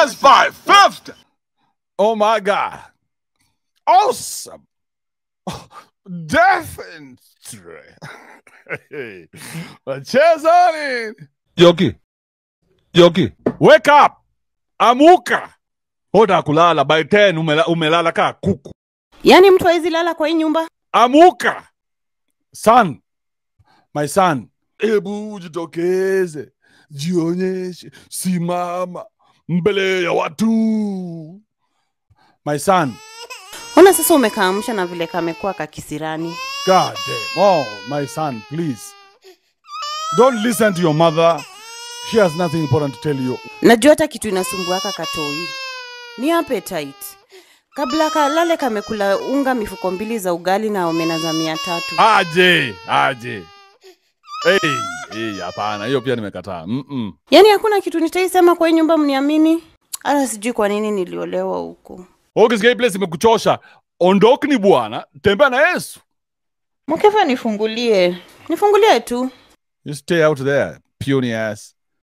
That's 550. Oh my God. Awesome. Definitely. Hey, Wacheza nini? Yoki. Yoki. Wake up. Amuka. Hoda kulala by 10 umela, umelala ka kuku. Yaani mtu hawezi lala kwa hii nyumba? Amuka. Son. My son. Hebu jitokeze. Jionyeshe. Simama mbele ya watu. My son. Ona sasa umekaamsha na vile kamekuwa kakisirani. God damn. Oh, my son, please. Don't listen to your mother. She has nothing important to tell you. Najua hata kitu inasumbuaka katoi ni appetite. Kabla kalale kamekula unga mifuko mbili za ugali na omena za mia tatu. Aje, aje. Hey, hey, hapana, hiyo pia nimekataa. Mm-mm. Yaani hakuna kitu nitaisema kwa hii nyumba mniamini? Hata sijui kwa nini niliolewa huko. Ukisikia hii place imekuchosha, ondokni bwana, tembea na Yesu. Mkefa nifungulie, nifungulie tu. You stay out there, puny ass.